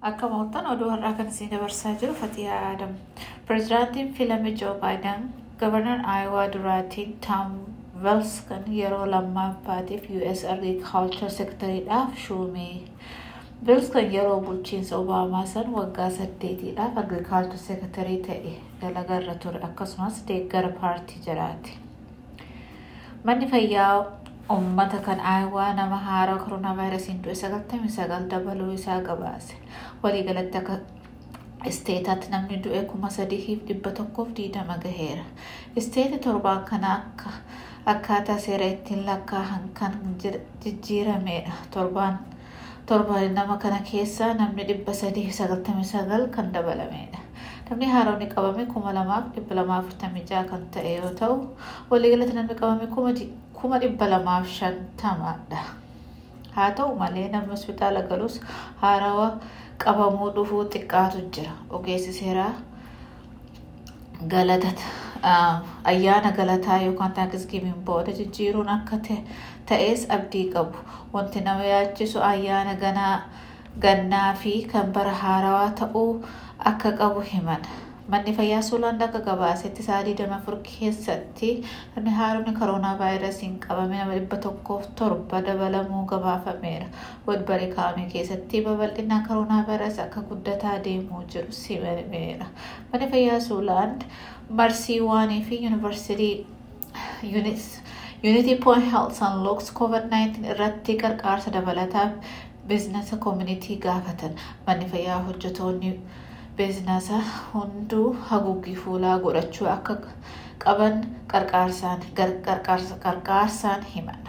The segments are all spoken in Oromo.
Akka moottan oduu har'aa kan isin dabarsaa jiru Fatiyaa Adam. Pireezidaantiin filame Joo Baayiden gabarnar Aayowaa duraatiin Taam Velskan yeroo lammaffaatiif US Agriculture Secretariidhaaf shuume. Velskan yeroo bulchiinsa Obaamaa san waggaa saddeetiidhaaf Agriculture Secretarii ta'e dalagarra ture akkasumas deeggara paartii jiraati. Manni fayyaa uummata kan aayawaa nama haaraa koronaa vaayirasiin du'e sagaltamii sagal dabaluu isaa gabaase. Waliigalatti akka isteetaatti namni du'e kuma sadiif dhibba tokkoof diidama gaheera. Isteeti torbaan kana akka akkaataa seera ittiin lakkaa'an kan jijjiiramedha. Torbaan torbaan nama kana keessaa namni dhibba sadii sagaltamii sagal kan dabalamedha. Namni haaronni qabame kuma lamaaf dhibba lamaaf afurtamii jaha kan ta'e yoo ta'u waliigalatti namni qabame kuma dhibba lamaaf shantamadha. Haa ta'u malee namni hospitaala galus haarawa qabamuu dhufuu xiqqaatu jira. Ogeessi seeraa galatata ayyaana galataa yookaan taankisgiimiin booda jijjiiruun akka ta'es abdii qabu. Wanti nama yaachisu ayyaana ganaa gannaa fi kan bara haarawaa ta'uu akka qabu himan. Manni fayyaa Suulaan akka gabaasetti sa'aatii digdamii afur keessatti namni haaronni koronaa vaayirasiin qabame nama dhibba tokkoof torba dabalamuu gabaafameera. Wadbarii kaa'ame keessatti babal'inaan koronaa vaayirasii akka guddataa deemuu jiru simameera. Manni fayyaa Suulaan marsii waanii fi yuunivarsiitii Unity Point Health and Looks COVID-19 irratti qarqaarsa dabalataaf biizinasa koomunitii gaafatan. Manni fayyaa hojjetoonni biizinasa hunduu haguuggii fuulaa godhachuu akka qaban qarqaarsaan himan.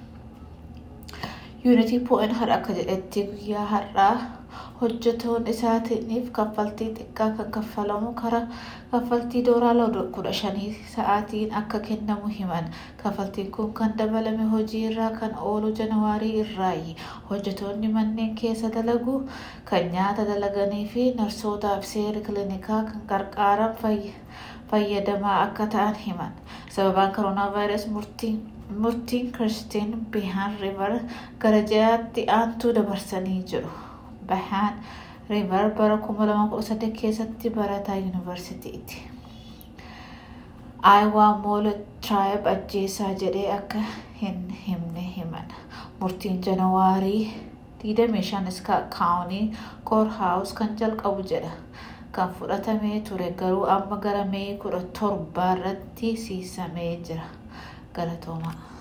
Unity Point har'a akka jedhetti guyyaa har'aa hojjetoon isaatiif kaffaltii xiqqaa kan kaffalamu karaa kaffaltii doolaara kudha shanii sa'aatiin akka kennamu himan. Kaffaltiin kun kan dabalame hojii irraa kan oolu janawaarii irraayi. Hojjetoonni manneen keessa dalagu kan nyaata dalaganii fi narsootaaf seera kiliinikaa kan qarqaaran fayyadamaa akka ta'an himan. Sababaan koronaa vaayirasii murtiin murtiin kiristiin bihaan riivar gara ji'aatti aantuu dabarsanii jiru. Bahaan riivar bara 2013 keessatti barataa yuunivarsiitiiti. Aayawaa moola tiraayib ajjeesaa jedhee akka hin himne himan. Murtiin janawaarii 25 iska kaawunii koorhaawus kan jalqabu jedha. Kan fudhatamee ture garuu amma gara mee kudha torbaa irratti siisamee jira. Galatoomaa.